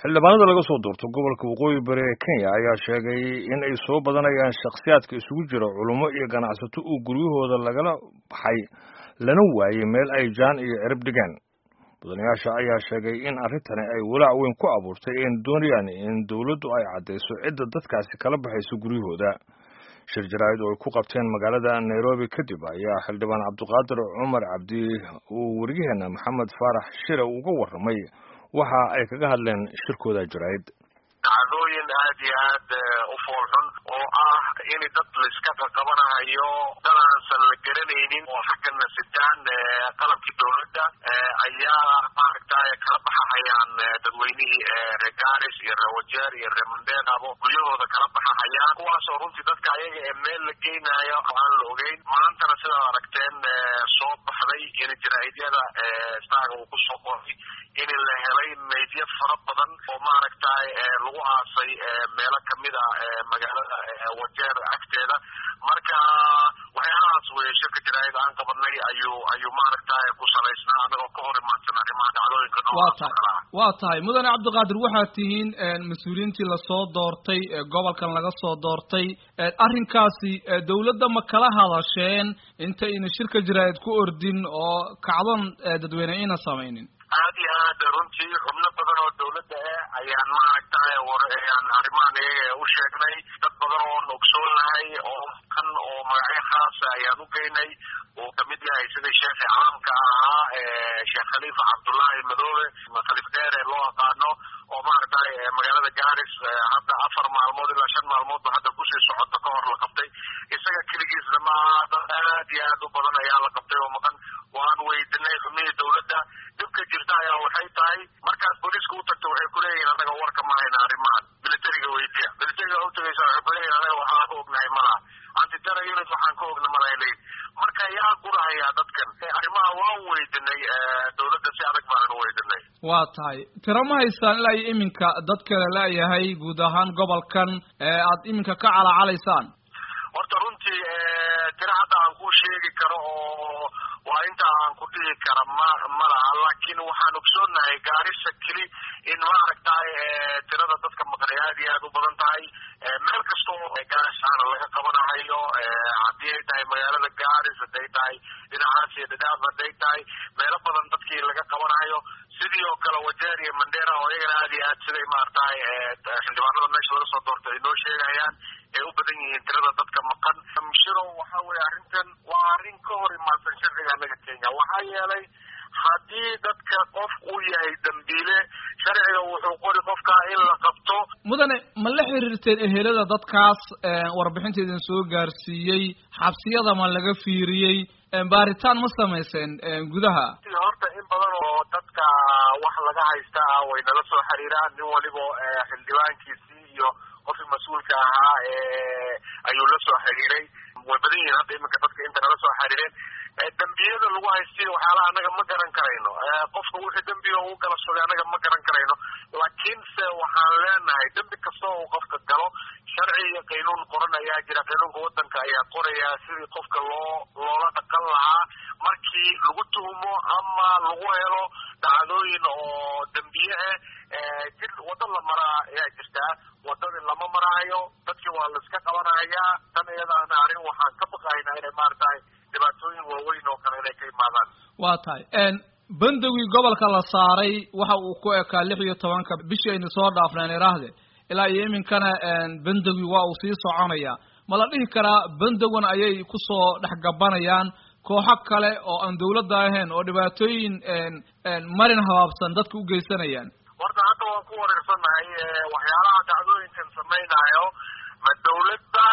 xildhibaanada laga soo doorto gobolka waqooyi bari ee kenya ayaa sheegay in ay soo badanayaan shakhsiyaadka isugu jira culummo iyo ganacsato uu guryahooda lagala baxay lana waayey meel ay jaan iyo cirib dhigaan mudanayaasha ayaa sheegay in arrintani ay walaac weyn ku abuurtay een doonayaan in dowladdu ay caddayso cidda dadkaasi kala baxayso guryahooda shir jaraa'id oo ay ku qabteen magaalada nairobi kadib ayaa xildhibaan cabdiqaadir cumar cabdi uu weriyaheena maxamed faarax shire uga warramay waxa ay kaga hadleen shirkooda jaraa'id dhacdooyin aad iyo aad u foolxun oo ah in dad laiska qaqabanahayo dad aansan la garanaynin oo xaggana sitaan qalabkii dowladda ayaa maaragtay kala baxahayaan dadweynihii reer garis iyo reer wajeer iyo reer mandeenabo guryahooda kala baxahayaan kuwaasoo runtii dadka ayaga ee meel la geynayo aan la ogeyn maantana sidaad aragteen soo baxday in jaraa'idyada staaga uu kusoo qoray in la helay meydyo fara badan oo maaragtay lagu aasay meelo kamid a magaalada wajeer agteeda marka waxyaalahaas weye shirka jaraa'id aan qabanay ayuu ayuu maaragtay ku salaysnaa anagoo ka hor imaadsan arrimaha dhacdooyinka noocaas oo kale ah waa tahay mudane cabdiqaadir waxaad tihiin mas-uuliyiintii lasoo doortay gobolkan laga soo doortay arrinkaasi dawladda ma kala hadasheen intayna shirka jaraa'id ku ordin oo kacdon dadweyne ayna samaynin aad iyo aad runtii xubno badan oo dawladda ah ayaan maaragtay ayaan arrimahan iyaga u sheegnay dad badan oon ogsoon lahay oo kan oo magacyo khaasa ayaan u geynay uu kamid yahay sidii sheekhi caamka ahaa sheekh khaliifa cabdullaahi madoobe khaliif dheer ee loo aqaano oo maaragtay magaalada garis hadda afar maalmood ilaa shan maalmoodba hadda kusii socota ka hor la qabtay isaga keligiisna maaha dad aad iyo aad u badan ayaa la qabtay oo maqan waan weydinay xubnihii dawladda dhibka jirta ayaa waxay tahay markaad booliiska u tagto waxay kuleeyihin anaga warka ma hayna arrimahan militariga weydiya militariga u tagaysa waxay kuleeyihin anaga waxaan ka ognahay malaha antitera unit waxaan ka ogna malaha leeyihin marka yaa gurahayaa dadkan arrimaha waan weydinay dawladda si adag baanan u weydinay waa tahay tiro ma haystaan ilaa iyo iminka dad kale leeyahay guud ahaan gobolkan ee aad iminka ka calacalaysaan horta runtii tiro hadda aan ku sheegi karo oo waa inta aan ku dhihi kara ma ma laha laakiin waxaan ogsoonnahay gaarisa keli in maaragtay tirada dadka maqnay aad iyo aad u badan tahay meel kasta oo gaarisaana laga qabanahayo haddii ay tahay magaalada garis hadday tahay dhinacaas iyo dhadhaaf hadday tahay meelo badan dadkii laga qabanahayo sidii oo kale wajeer iyo mandera oo iyagana aad iyo aad siday maaragtay xildhibaanada meesha laga soo doortay ay noo sheegayaan ay u badan yihiin tirada dadka maqan mshiro waxa weye arrintan waa arrin ka hor imaadsan sharciga anaga kenya waxaa yeelay haddii dadka qof uu yahay dambiile sharciga wuxuu qori qofka in la qabto mudane ma la xiriirteen ehelada dadkaas warbixinta idin soo gaarsiiyey xabsiyada ma laga fiiriyey baaritaan ma samayseen gudaha horta in badan oo dadka wax laga haysta ah way nala soo xiriiraan nin waliba xildhibaankiisii iyo qofkii mas-uulka ahaa ayuu la soo xiriiray way badan yihiin hadda iminka dadka inta nala soo xiriireen dembiyada lagu haystiyo waxyaalaha anaga ma garan karayno qofka wixii dembiga uu gala sugay anaga ma garan karayno laakiinse waxaan leenahay dembi kasta uu qofka galo sharci iyo qaynuun qoran ayaa jira qaynuunka wadanka ayaa qoraya sidii qofka loo loola dhaqan lahaa markii lagu tuhumo ama lagu helo dhacdooyin oo dembiye ah jir waddo la maraa ayaa jirtaa wadadii lama maraayo dadkii waa la iska qabanahayaa tan iyadaana arrin waxaan ka baqaynaa inay maaragtahay dhibaatooyin waaweyn oo kale inay ka imaadaan waa tahay bandowgii gobolka la saaray waxa uu ku ekaa lix iyo tobanka bishii aynu soo dhaafneen iraahde ilaa iyo iminkana bandowgii waa uu sii soconaya ma la dhihi karaa bandowan ayay kusoo dhexgabanayaan kooxo kale oo aan dawladda ahayn oo dhibaatooyin marin habaabsan dadka u geysanayaan horta hadda waan ku wareersannahay waxyaalaha dhacdooyinkan samaynayo ma dawladda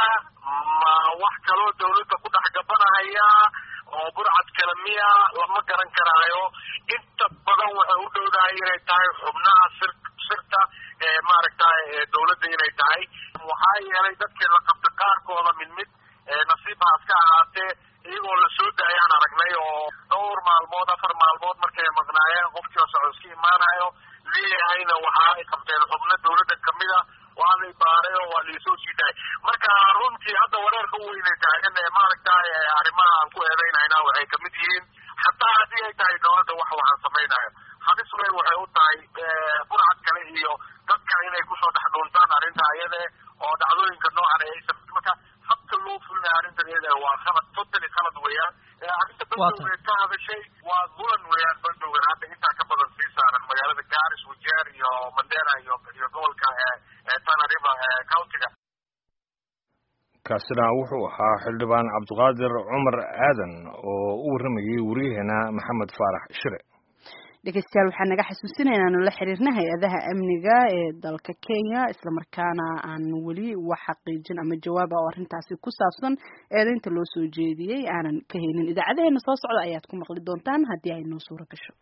ma wax kaloo dawladda ku dhex gabanahaya oo burcad kale miya lama garan karaayo inta badan waxay u dhowdahay inay tahay xubnaha sir sirta ee maaragtay dawladda inay tahay waxaa yeelay dadkii la qabta qaarkooda mid mid nasiibhaas ka ahaatee iyagoo la soo daayaan aragnay oo dhowr maalmood afar maalmood markay maqnaayeen qofkii oo socodska imaanayo leeyahayna waxa ay qabteen xubno dawladda kamid a waa la ibaaray oo waa laisoo sii daayay marka runtii hadda wareerka u weynay taagan ee maaragtay arrimaha aan ku eedeynayna waxay kamid yihiin xataa haddii ay tahay dawladda wax waxaan samaynayo halis weyn waxay u tahay burcad kale iyo dad kale inay kusoo dhex dhuuntaan arrinta ayade oo dhacdooyinka noocan ay samey marka habka loo fulinayo arrintan iyada waa khalad totally khalad weeyaan arrinta bandowga ka hadashay waa mulan weeyaan bandowgan hadda intaa ka badan sii saaran magaalada garis wajeer iyo mandera iyo iyo gobolka tana river countiga kaasina wuxuu ahaa xildhibaan cabdiqaadir cumar aadan oo u warramayay wariyaheena maxamed faarax shire dhegeystayaal waxaa naga xasuusinaya inaanu la xiriirna hay-adaha amniga ee dalka kenya islamarkaana aan weli wax xaqiijin ama jawaaba oo arrintaasi ku saabsan eedeynta loo soo jeediyey aanan ka haynin idaacadaheena soo socda ayaad ku maqli doontaan haddii ay noo suuro gasho